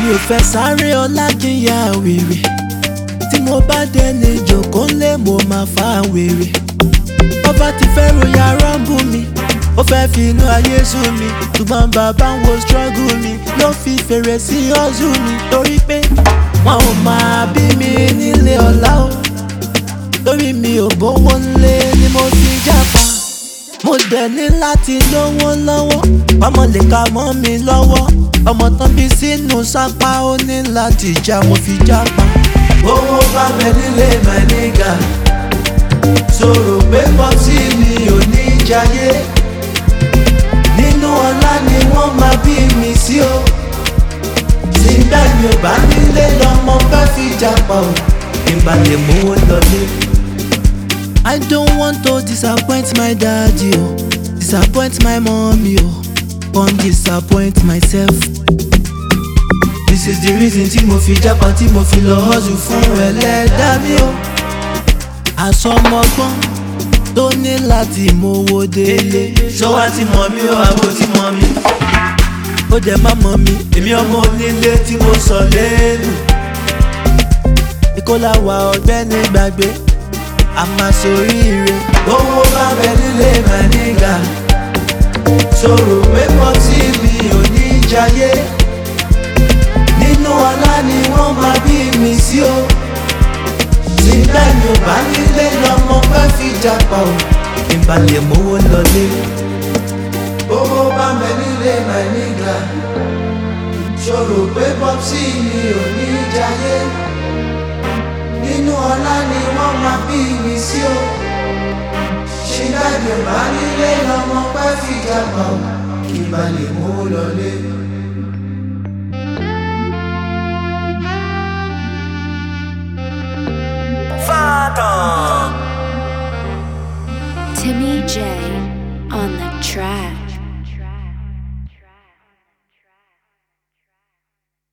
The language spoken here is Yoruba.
ò fẹ́ sáré ọlá kí n ya wèrè tí mo bá délé jòkó lé mo máa fa wèrè ọba ti fẹ́ ròyìn arọ́bù mi ó fẹ́ fi inú ayé sú mi ṣùgbọ́n bàbá ń wo struggle mi ló fi fèrè sí ọ́zù mi torí pé wọn ò máa bí mi nílé ọ̀la o torí mi ò bówó ńlé ni mo fi jápa mo dẹ̀ ní láti lówó lọ́wọ́ ọmọ lè ka mọ́ mi lọ́wọ́ ọmọ tán bí sínú sápá ó ní láti já mo fi jápa. owó bá bẹ nílé my nigga sọ̀rọ̀ pé pọ́sí mi ò ní jayé nínú ọlá ni wọ́n máa bí mi sí o sígbà mi ò bá nílé lọ́mọ fẹ́ fi jápa o ìbàlẹ̀ mówó lọlé. I don't want to disappoint my daddy o disappoint my mommy o come disappoint myself. This is the reason tí mo fi jápa tí mo fi lọ hustle fún ẹlẹ́dàá mi o. Àsọmọgbọ́n tó ní láti mówó délé. Ṣọ́wá ti mọ̀ mí o, àbò ti mọ̀ mí. Ó dẹ̀ má mọ̀ mí, èmi ọmọ onílé tí mo sọ lẹ́nu. Ìkólàwà ọ̀gbẹ́ni gbàgbé a máa soríire. owó bá bẹ nílé my nigga sọ̀rọ̀ pé pọ́tì mi ò ní jayé nínú ọlá ni wọ́n máa bí mi sí o síbẹ̀ mi ò bá nílé lọ́mọ fẹ́ fi jápa o kí n bá lè mówó lọlé. owó bá bẹ nílé my nigga sọ̀rọ̀ pé pọ́tì mi ò ní jayé nínú ọlá ni wọ́n máa bí mi sí o ṣe dájú bá nílé lọ́mọ pẹ́ fi jápa o kí n bá lè mú lọlé. Timmy J on the track.